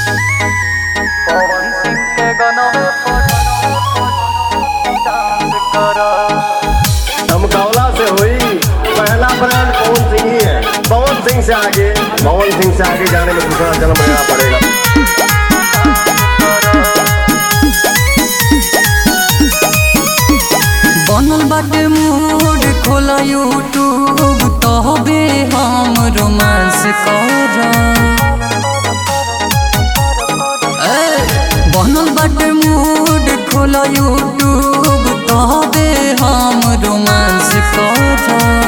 पवन सिंह के गनवे पर डांस करा धमकौला से हुई पहला ब्रांड पवन सिंह ही है पवन सिंह से आगे पवन सिंह से आगे जाने में दूसरा जन्म लेना पड़ेगा बनल बाटे मूड खोला यूट्यूब तहबे हम रोमांस कर बनल बाटे मूड खोला यूट्यूब तहबे हम रोमांस कर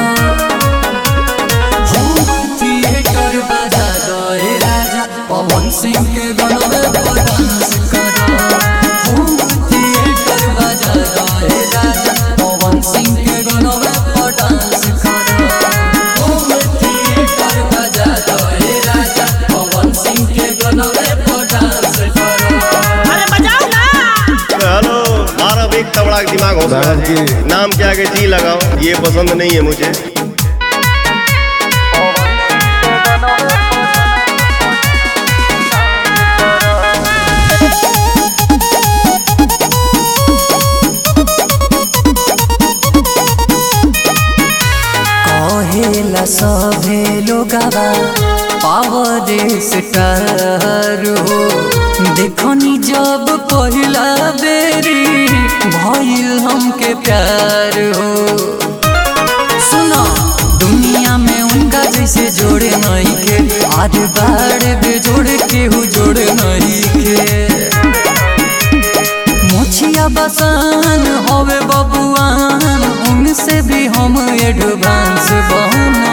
थिएटर बजा दे राजा पवन सिंह के गनवे पर डांस करो होम थिएटर बजा दे राजा पवन सिंह के गनवे पर डांस करो होम थिएटर बजा दे राजा पवन सिंह के गनवे पर डांस करो अरे बजाओ ना हेलो मारा भी तबड़ा दिमाग हो साहब जी। नाम के आगे जी लगाओ ये पसंद नहीं है मुझे कहेला सभे लोगवा पावर स्टार हो देखनी जब पहिला बेरी भइल हमके प्यार हो सुनो दुनिया में उनका जैसे जोड़े नहीं के आज बाड़ बेजोड़ केहू जोड़े नहीं के मोछिया बसान होवे बबुआन उनसे भी हम एडवांस बना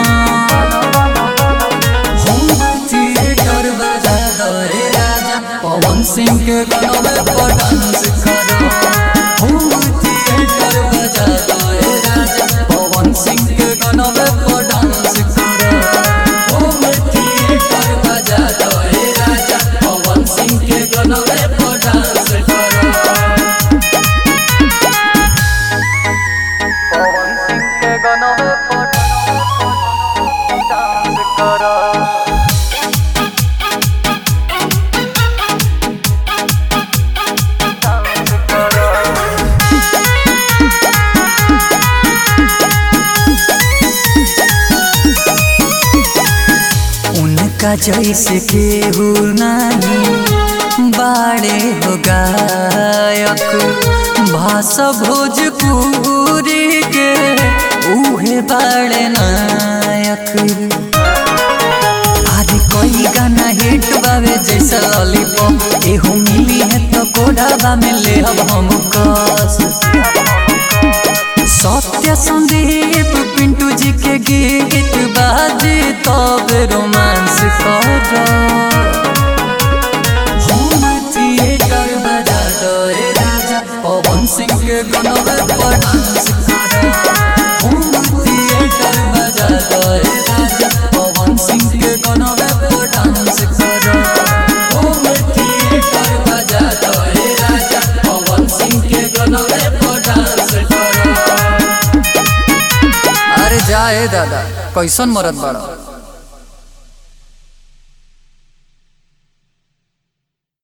हम थिएटर बजा दे राजा पवन सिंह के गनवे पर डांस करो हम थिएटर बजा दे राजा पवन सिंह के गनवे पर डांस करो हम थिएटर बजा दे राजा पवन सिंह के गनवे पर डांस करो पवन सिंह के गनवे पर डांस करा डांस करा उनका जैसे केहू नहीं बाड़े हो गायक भाषा भोजपुरी के उहे बाड़े नायक आज कोई गाना हिट बावे जैसा लॉलीपॉप एहू मिली है तो कोडाबा में ले अब हम कस सत्य संदीप पिंटू जी के गीत बाजे तब रोमांस कर होम थिएटर बजा दे राजा पवन सिंह के गनवे पर डांस कर होम थिएटर बजा दे राजा पवन सिंह के गनवे पर डांस कर होम थिएटर बजा दे राजा पवन सिंह के गनवे पर डांस कर अरे जाए दादा कैसन मरद बड़ा